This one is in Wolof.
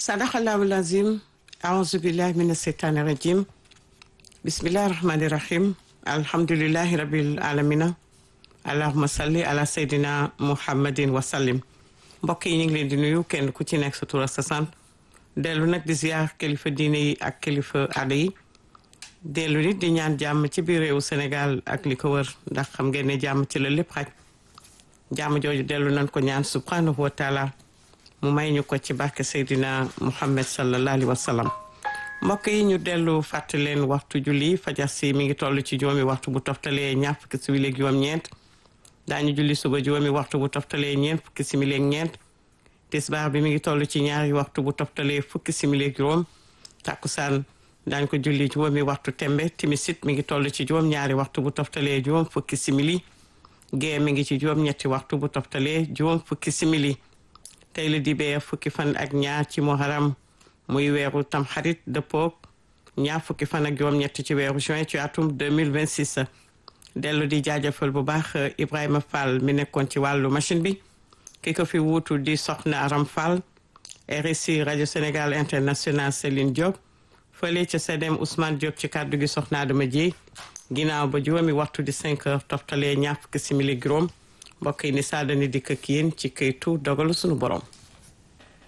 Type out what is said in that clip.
sadaxallahu lazim aouzu billahi mina seytaani rajim bismillahi rahmani rahim alhamdulillahi rabbil alamina allahuma salli ala seydina muhammadin wasallim mbokk yi ñu ngi leen di nuyu kenn ku ci nekk sa tur ak sa sant dellu nag di ziar kilifa diine yi ak kilifa aada yi dellu nit di ñaan jàmm ci biir réewu Sénégal ak li ko wër ndax xam ngeen ne jàmm ci la lépp xaj jàmm jooju dellu nañ ko ñaan subhanahu wa taala mu may ñu ko ci barke Seydina Muhammad sallallahu alayhi wa sallam mbokk yi ñu dellu fàttali leen waxtu julli fajar si mi ngi toll ci juróomi waxtu bu toftalee ñaar fukki simili ak juróom-ñeent daañu julli suba juróomi waxtu bu toftalee ñeent fukki simili ak ñeent tisbaar bi mi ngi toll ci ñaari waxtu bu toftalee fukki simili ak juróom takkusaan daañu ko julli juróomi waxtu tembe timisit mi ngi toll ci juróom-ñaari waxtu bu toftalee juróom fukki simili gée mi ngi ci juróom-ñetti waxtu bu toftalee juróom fukki simili tey la dibee fukki fan ak ñaar ci muharam muy weeru tamxarit dëppoog ñaar fukki fan ak juróom-ñetti ci weeru juin ci atum 2026 dellu di jaajëfal bu baax Ibrahima Fall mi nekkoon ci wàllu machine bi ki ko fi wuutu di soxna Aram Fall RSI rajo Sénégal international Céline Diop fële ca CDM Ousmane Diop ci kàddu gi soxna Adama Dieye ginnaaw ba juróomi waxtu di 5 heures toftalee ñaar fukki simili juróom mbokk yi ni saa dani dikk ak yéen ci këytu dogalu sunu borom